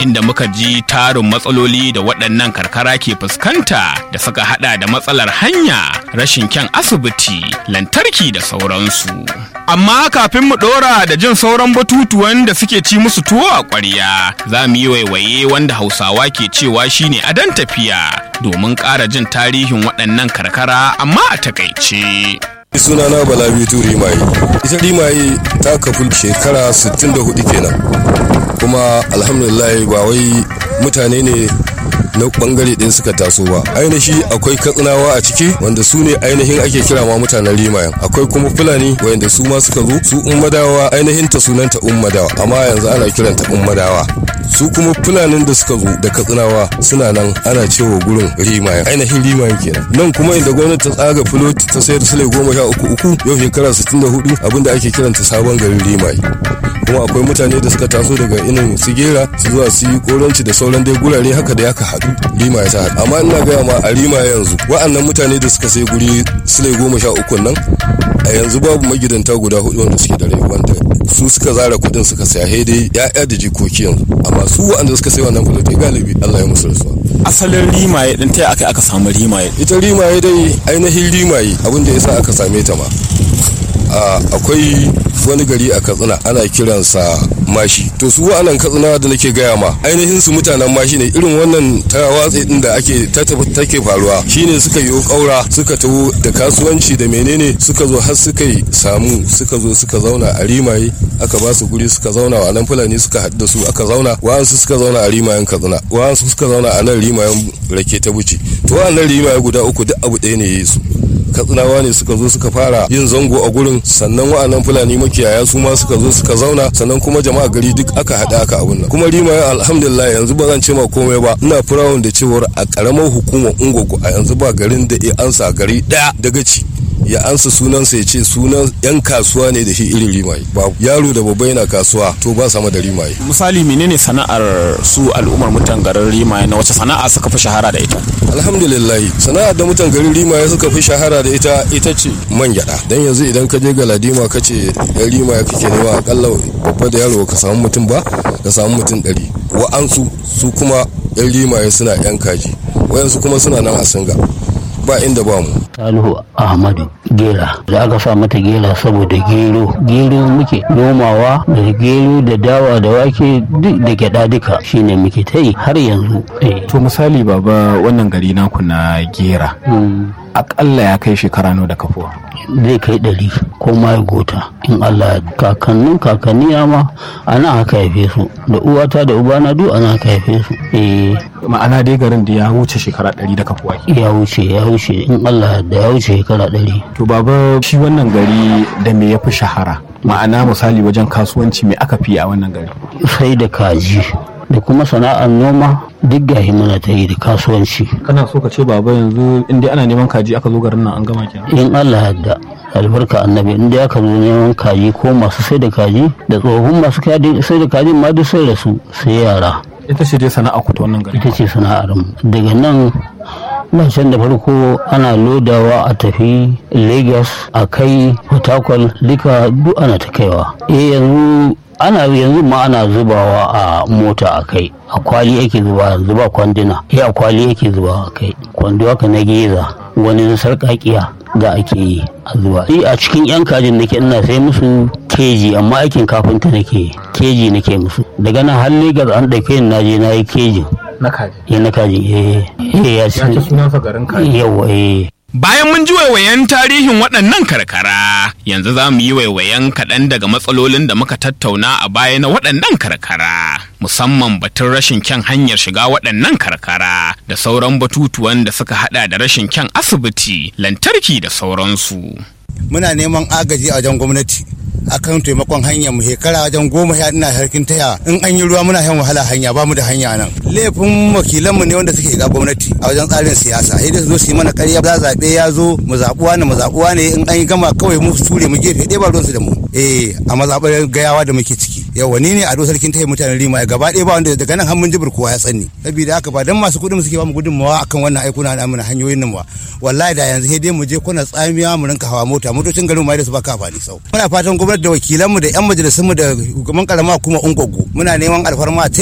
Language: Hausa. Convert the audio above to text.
inda muka ji tarin matsaloli da waɗannan karkara ke fuskanta da suka hada da matsalar hanya rashin kyan asibiti lantarki da sauransu amma kafin mu ɗora da jin sauran batutuwan da suke ci musu tuwo a ƙwarya za mu yi waiwaye wanda hausawa ke cewa shine adon tafiya domin ƙara jin tarihin waɗannan karkara amma a takaice sunana bala bitu rimaye ita rimaye ta kafu shekara 64 kenan kuma alhamdulillah ba wai mutane ne na bangare ɗaya suka taso ba ainihi akwai katsinawa a ciki wanda su ne ainihin ake kira ma mutanen rimayen akwai kuma fulani wanda su ma suka zo su ummadawa ainihin ta sunanta ummadawa amma yanzu ana kiranta ummadawa su kuma fulanin da suka zo da katsinawa suna nan ana cewa gurin rimayen ainihin rimayen kenan nan kuma inda gwamnati ta tsaga filoti ta sayar sule goma sha uku uku yau shekara sittin da hudu abinda ake kiranta sabon garin rimaye kuma akwai mutane da suka taso daga inin sigera su zuwa su yi koranci da sauran dai gurare haka da yaka haɗu rima ya ta haɗu amma ina gaya ma a rima yanzu wa'annan mutane da suka sai guri sule goma sha uku nan a yanzu babu magidanta guda hudu wanda suke da rai wanda su suka zara kuɗin suka saya he dai ya'ya da jikoki yanzu amma su wa'anda suka sai wannan fuloti galibi Allah ya musu rasuwa asalin rimaye din ta aka aka samu rimaye ita rimaye dai ainihin rimaye abinda ya sa aka same ta ma akwai wani gari a katsina ana kiransa mashi to su wa'annan katsina da nake gaya ma ainihin su mutanen mashi ne irin wannan ta watsi din da ake take faruwa shine suka yi kaura suka taho da kasuwanci da menene suka zo har suka yi samu suka zo suka zauna a rimaye aka ba su guri suka zauna wa nan fulani suka haɗu da su aka zauna wa'ansu suka zauna a rimayen katsina wa'ansu suka zauna a nan rimayen rake ta buci to wa'annan rimaye guda uku duk abu ɗaya ne ya yi su katsinawa ne suka zo suka fara yin zango a gurin sannan wa'annan fulani makiyaya su ma suka zo suka zauna sannan kuma jama'a gari duk aka haɗa aka abun nan kuma rima alhamdulillah yanzu ba zan ce ma komai ba ina firawun da cewar a karamar hukumar ungogo a yanzu ba garin da ya ansa gari ɗaya daga ci ya ansa sunansa ya ce sunan yan kasuwa ne da shi irin rimaye babu yaro da babba yana kasuwa to ba sama da rimaye misali menene sana'ar su al'ummar mutan garin rimaye na wace sana'a suka fi shahara da ita alhamdulillah sana'ar da mutan garin rimaye suka fi shahara da ita ita ce man gyada dan yanzu idan ka je ga ladima ka ce yan rimaye kake nema akalla babba da yaro ka samu mutum ba ka samu mutum ɗari wa'ansu su kuma yan rimaye suna yan kaji wayansu kuma suna nan a singa ba inda ba mu Salihu Ahmadu Gera da aka sa mata gera saboda gero gero muke nomawa da gero da dawa da wake duk da gyada duka shine muke ta yi har yanzu to misali baba wannan gari naku na gera akalla ya kai shekara nawa da kafuwa zai kai ɗari ko ma ya gota in Allah kakannin kakanni ma ana haka haife su da uwata da ubana duk ana haka haife su eh ma'ana dai garin da ya wuce shekara ɗari da kafuwa ya wuce ya wuce in Allah da ya wuce shekara ɗari to baba shi wannan gari da me ya fi shahara ma'ana misali wajen kasuwanci me aka fi a wannan gari sai da kaji da kuma sana'ar noma duk gahi muna ta yi da kasuwanci kana so ka ce baba yanzu in dai ana neman kaji aka zo garin nan an gama kenan in Allah yadda albarka annabi in dai aka zo neman kaji ko masu sai da kaji da tsohon masu sai da kaji ma duk sai da su sai yara ita ce dai sana'a ku ta wannan gari ita ce sana'ar mu daga nan nan can da farko ana lodawa a tafi lagos a kai fatakwal duka duk ana ta kaiwa eh yanzu ana yanzu ma ana zubawa a mota a kai a kwali yake zuba yanzu ba kwanduna ya a kwali yake zuba a kai kwando haka na geza wani na sarƙaƙiya da ake yi a zuba a cikin yan kajin nake ina sai musu keji amma aikin kafinta nake keji nake musu daga nan har legas an ɗauke ni na je na yi kejin na kaji ya na kaji eh eh ya ya ce sunansa garin kaji yawa eh Bayan mun ji waiwayen tarihin waɗannan karkara, yanzu za mu yi waiwayen kaɗan daga matsalolin da muka tattauna a baya na waɗannan karkara, musamman batun rashin kyan hanyar shiga waɗannan karkara da sauran batutuwan da suka haɗa da rashin kyan asibiti, lantarki da sauransu. Muna neman agaji a wajen gwamnati. akan taimakon hanya mu shekara wajen goma sha ina harkin taya in an yi ruwa muna shan wahala hanya ba mu da hanya nan laifin wakilanmu ne wanda suke ga gwamnati a wajen tsarin siyasa sai dai su zo su yi mana ƙarya za zaɓe ya zo mu zaɓuwa ne mu zaɓuwa ne in an yi gama kawai mu ture mu gefe ɗaya ba ruwansu da mu eh a mazaɓar gayawa da muke ciki yawa ni ne a sarkin taya mutanen rima gaba ɗaya ba wanda daga nan har mun jibir kowa ya tsanni saboda haka ba dan masu kuɗin suke ba mu gudunmawa akan wannan aikuna na mana hanyoyin nan ba wallahi da yanzu sai dai mu je kuna tsamiya mu rinka hawa mota motocin garin ma da su ba ka amfani sau muna fatan gwamnati da wakilanmu da 'yan majalisunmu da shugaban karama kuma ungogo muna neman alfarma